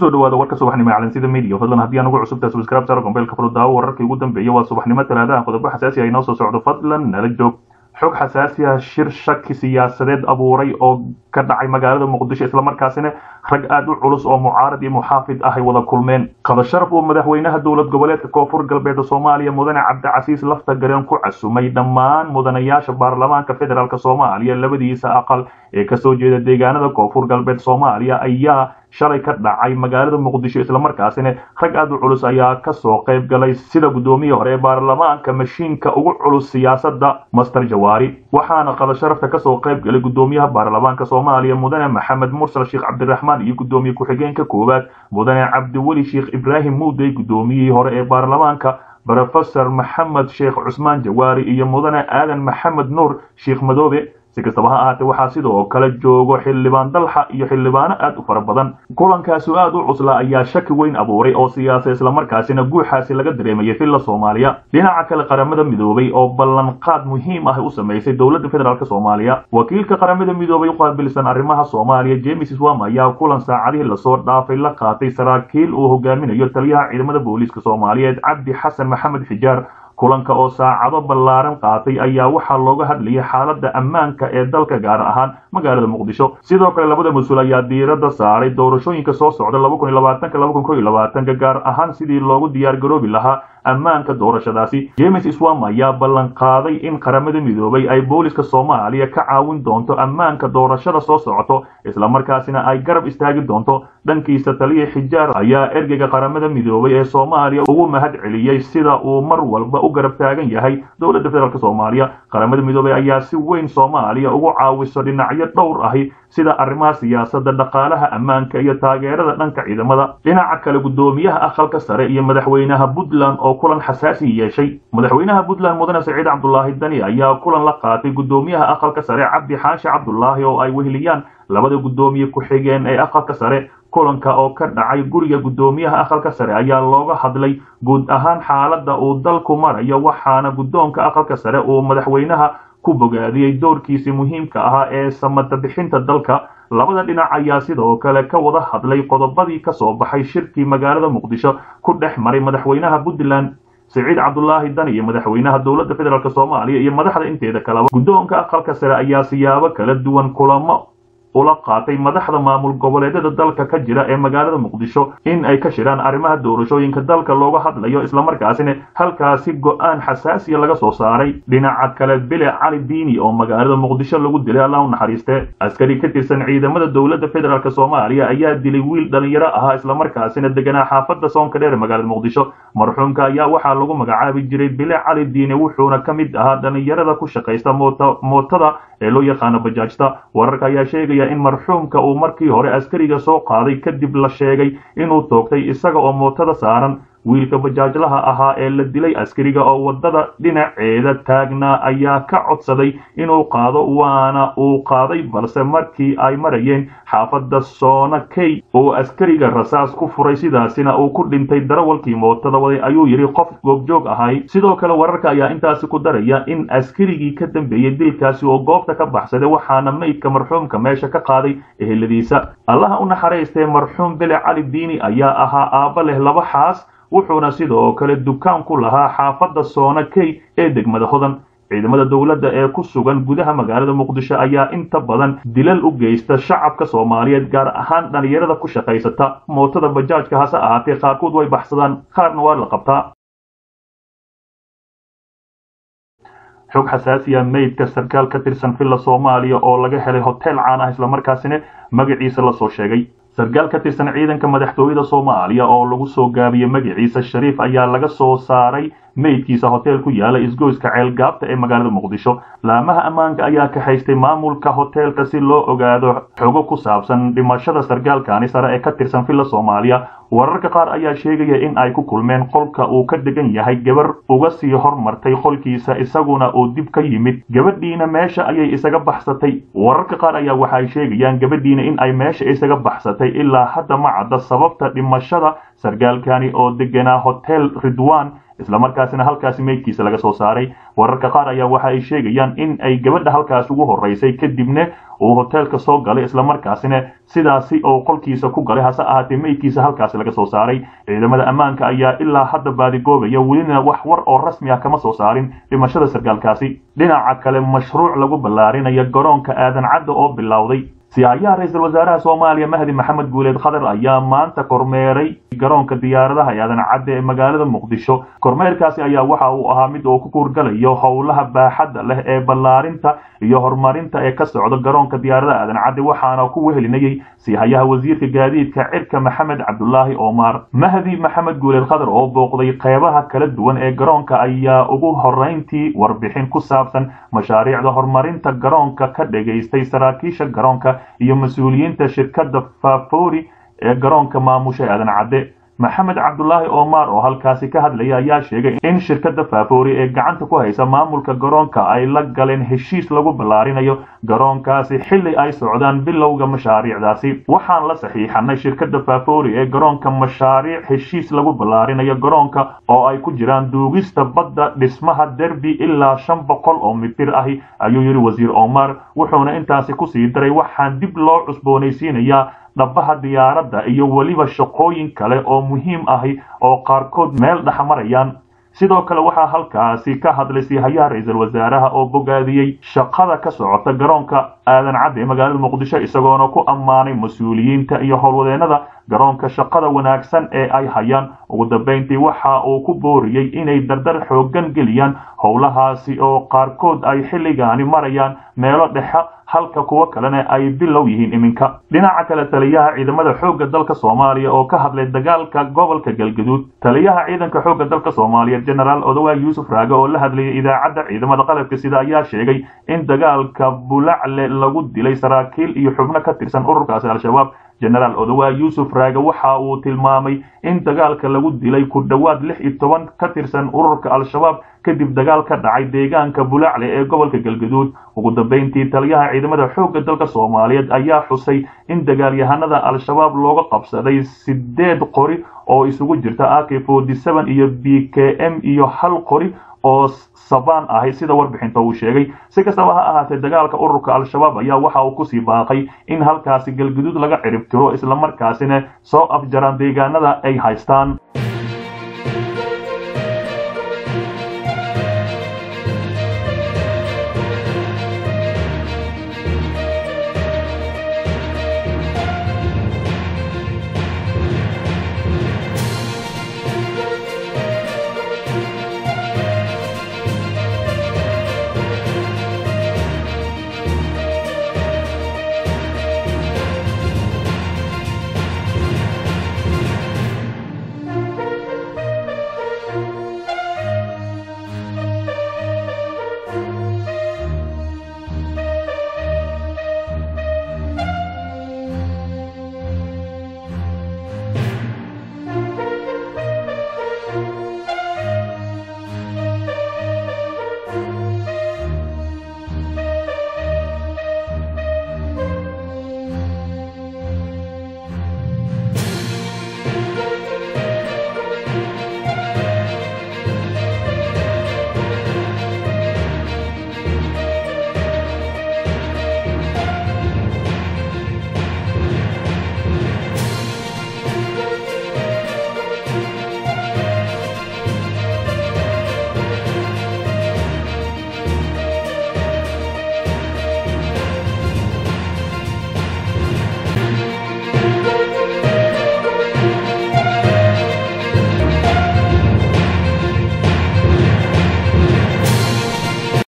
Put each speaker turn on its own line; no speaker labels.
kusoo dhawaada warka subaxnimo calansida media fadlan haddii aan ugu cusubtahay subscribe saro gombeelka furo daawo wararkii ugu dambeeya waa subaxnimo talaadaha qodobo xasaasi ah inoo soo socdo fadlan nala joog xog xasaasi ah shir shaki siyaasadeed abuuray oo ka dhacay magaalada muqdisho islamarkaasina rag aada u culus oo mucaarad iyo muxaafid ah ay wada kulmeen qadasharaf uu madaxweynaha dowlad goboleedka koonfur galbeed soomaaliya mudane cabdicasiis lafta gareen ku casumay dhammaan mudanayaasha baarlamaanka federaalk soomaaliya labadiisa aqal ee kasoo jeeda deegaanada koonfur galbeed soomaaliya ayaa shalay ka dhacay magaalada muqdisho islamarkaasina rag aada u culus ayaa kasoo qayb galay sida guddoomiyii hore ee baarlamaanka mashiinka ugu culus siyaasadda master jawaari waxaana qadasharafta kasoo qayb galay guddoomiyaha baarlamaanka soomaaliya mudane maxamed mursal sheekh cabdiraxmaan iyo guddoomiye ku-xigeenka koowaad mudane cabdiweli sheekh ibraahim muudey guddoomiyihii hore ee baarlamaanka brofesor maxamed sheekh cusmaan jawaari iyo mudane aadan maxamed nuur sheekh madoobe si kastaba ha ahaatee waxaa sidoo kale joogo xildhibaan dalxa iyo xildhibaano aad u fara badan kulankaasu aad u cusla ayaa shaki weyn abuuray oo siyaasa islamarkaasina guuxaasi laga dareemayay filla soomaaliya dhinaca kale qaramada midoobay oo ballanqaad muhiim ah u samaysay dowladda federaalk soomaaliya wakiilka qaramada midoobay u qaabilsan arrimaha soomaaliya james swam ayaa kulan saacadihii lasoo dhaafay la qaatay saraakiil uu hogaaminayo taliyaha ciidamada booliiska soomaaliyeed cabdi xasan maxamed xijaar kulanka oo saacado ballaaran qaatay ayaa waxaa looga hadlayay xaaladda ammaanka ee dalka gaar ahaan magaalada muqdisho sidoo kale labada mas-uul ayaa diiradda saaray doorashooyinka soo socda ka gaar ahaan sidii loogu diyaar garoobi lahaa ammaanka doorashadaasi james swam ayaa ballan qaaday in qaramada midoobay ay booliska soomaaliya ka caawin doonto ammaanka doorashada soo socoto islamarkaasina ay garab istaagi doonto dhankiisa taliya xijaar ayaa ergeyga qaramada midoobay ee soomaaliya ugu mahad celiyey sida uu mar walba u garab taagan yahay dowladda federaalk soomaaliya qaramada midoobay ayaa si weyn soomaaliya ugu caawiso dhinacyo dhowr ahi sida arrimaha siyaasadda dhaqaalaha ammaanka iyo taageerada dhanka ciidamada dhinaca kale guddoomiyaha aqalka sare iyo madaxweynaha puntland oo kulan xasaasi yeeshay madaxweynaha puntland mudane saciid cabdulaahi dani ayaa kulan la qaatay guddoomiyaha aqalka sare cabdi xaashi cabdulaahi oo ay weheliyaan labada guddoomiye ku-xigeen ee aqalka sare kulanka oo ka dhacay guriga guddoomiyaha aqalka sare ayaa looga hadlay guud ahaan xaaladda uu dalku marayo waxaana guddoonka aqalka sare uu madaxweynaha ku bogaadiyey doorkiisii muhiimka ahaa ee samada bixinta dalka labada dhinac ayaa sidoo kale ka wada hadlay qodobadii ka soo baxay shirkii magaalada muqdisho ku dhex maray madaxweynaha puntland siciid cabdulaahi dan iyo madaxweynaha dowladda federaalk soomaaliya iyo madaxda inteeda kaleba guddoonka aqalka sare ayaa siyaabo kala duwan kulamo ula qaatay madaxda maamul goboleedyada dalka ka jira ee magaalada muqdisho in ay ka shiraan arrimaha doorashooyinka dalka looga hadlayo islamarkaasina halkaasi go-aan xasaasiya laga soo saaray dhinaca kale bile cali diini oo magaalada muqdisho lagu dilay allah u naxariiste askari ka tirsan ciidamada dowladda federaalk soomaaliya ayaa dilay wiil dhalinyaro ahaa islamarkaasina deganaa xaafadda soonka dheer magaalada muqdisho marxuumka ayaa waxaa lagu magacaabi jiray bile cali diini wuxuuna ka mid ahaa dhalinyarada ku shaqaysta mootada ee loo yaqaano bajaajta wararka ayaa sheegaya in marxuumka uu markii hore askariga soo qaaday kadib la sheegay inuu toogtay isaga oo mootada saaran wiilka bajaajlaha ahaa ee la dilay askariga oo waddada dhinaceeda taagnaa ayaa ka codsaday inuu qaado waana uu qaaday balse markii ay marayeen xaafadda soona key uu askariga rasaas ku furay sidaasina uu ku dhintay darawalkii mootada waday ayuu yidhi qof goobjoog ahay sidoo kale wararka ayaa intaasi ku daraya in askarigii ka dambeeyey dilkaasi oo goobta ka baxsaday waxaana meydka marxuumka meesha ka qaaday eheladiisa allaha u naxariistee marxuum bele cali diini ayaa ahaa aabba leh laba xaas wuxuuna sidoo kale dukaan ku lahaa xaafadda soona key ee degmada hodan ciidamada dowladda ee ku sugan gudaha magaalada muqdisho ayaa inta badan dilal u geysta shacabka soomaaliyeed gaar ahaan dhalinyarada ku shaqaysata mootada bajaajka hase ahaatee qaarkood way baxsadaan qaarna waa la qabtaa xog xasaasiya meydka sarkaal ka tirsan villa soomaaliya oo laga helay hotel caan ah islamarkaasina magaciisa lasoo sheegay sarkaal ka tirsan ciidanka madaxtooyada soomaaliya oo lagu soo gaabiyey magaciisa shariif ayaa laga soo saaray meydkiisa hotel ku yaala isgoyska ceelgaabta ee magaalada muqdisho laamaha ammaanka ayaa kaxaystay maamulka hoteelka si loo ogaado xogo ku saabsan dhimashada sarkaalkani sare ee ka tirsan villa soomaaliya wararka qaar ayaa sheegaya in ay ku kulmeen qolka uu ka degan yahay gabar uga sii hormartay qolkiisa isaguna uu dib ka yimid gabadhiina meesha ayay isaga baxsatay wararka qaar ayaa waxay sheegayaan gabadhiina in ay meesha isaga baxsatay ilaa hadda ma cadda sababta dhimashada sarkaalkani oo deganaa hotel ridwan islamarkaasina halkaasi meydkiisa laga soo saaray wararka qaar ayaa waxa ay sheegayaan in ay gabadha halkaas ugu horeysay kadibna uu hoteelka soo galay islamarkaasina sidaasi oo qolkiisa ku galay hase ahaatee meydkiisa halkaasi laga soo saaray ciidamada ammaanka ayaa ilaa hadda baadigoobaya welina wax war oo rasmi ah kama soo saarin dhimashada sargaalkaasi dhinaca kale mashruuc lagu ballaarinayo garoonka aadan cadda oo bilowday siyaayaha ra-iisul wasaaraha soomaaliya mahdi maxamed guuleed khadar ayaa maanta kormeeray garoonka diyaaradaha ee aadan cadde ee magaalada muqdisho kormeerkaasi ayaa waxa uu ahaa mid uu ku kuurgalayo howlaha baaxadda leh ee ballaarinta iyo horumarinta ee ka socda garoonka diyaaradaha aadan cadde waxaana ku wehelinayay sihayaha wasiirka gaadiidka cirka maxamed cabdulaahi omar mahdi maxamed guuleed khadar oo booqday qeybaha kala duwan ee garoonka ayaa ugu horeyntii warbixin ku saabsan mashaariicda horumarinta garoonka ka dhagaystay saraakiisha garoonka iyo mas-uuliyiinta shirkadda fafori ee garoonka maamusha aadan cadde maxamed cabdulaahi omar oo halkaasi ka hadlaya ayaa sheegay in shirkadda fafori ee gacanta ku haysa maamulka garoonka ay la galeen heshiis lagu ballaarinayo garoonkaasi xilli ay socdaan bilowga mashaariicdaasi waxaan la saxiixanay shirkadda fafori ee garoonka mashaariic heshiis lagu ballaarinayo garoonka oo ay ku jiraan duugista badda dhismaha derbi ilaa shan boqol oo mitir ahi ayuu yidhi wasiir omar wuxuuna intaasi kusii daray waxaan dib loo cusboonaysiinayaa dhabaha diyaaradda iyo weliba shaqooyin kale oo muhiim ahi oo qaarkood meel dhexmarayaan sidoo kale waxaa halkaasi ka hadlay sihayaha ra-iisul wasaaraha oo bogaadiyey shaqada ka socota garoonka aadan cadde ee magaalada muqdisho isagoona ku ammaanay mas-uuliyiinta iyo howlwadeennada garoonka shaqada wanaagsan ee ay hayaan ugu dambeyntii waxa uu ku booriyey inay dardar xooggan geliyaan howlahaasi oo qaarkood ay xilligaani marayaan meelo dhexe halka kuwo kalena ay bilow yihiin iminka dhinaca kale taliyaha ciidamada xoogga dalka soomaaliya oo ka hadlay dagaalka gobolka galgaduud taliyaha ciidanka xoogga dalka soomaaliya genaraal odawaag yuusuf raage oo la hadlayay idaacadda ciidamada qalabka sida ayaa sheegay in dagaalka bulacle lagu dilay saraakiil iyo xubno ka tirsan ururkaasi al-shabaab genaraal odawaag yuusuf raage waxa uu tilmaamay in dagaalka lagu dilay ku dhowaad lix iyo toban ka tirsan ururka al-shabaab kadib dagaal ka dhacay deegaanka bulacle ee gobolka galgaduud ugu dambeyntii taliyaha ciidamada xoogga dalka soomaaliyeed ayaa xusay in dagaalyahanada al-shabaab looga qabsaday sideed qori oo isugu jirta ak forty seven iyo b k m iyo hal qori oo sabaan ahay sida warbixinta uu sheegay si kastaba ha ahaatee dagaalka ururka al-shabaab ayaa waxa uu kusii baaqay in halkaasi galgaduud laga cirib tiro islamarkaasina soo afjaraan deegaanada ay haystaan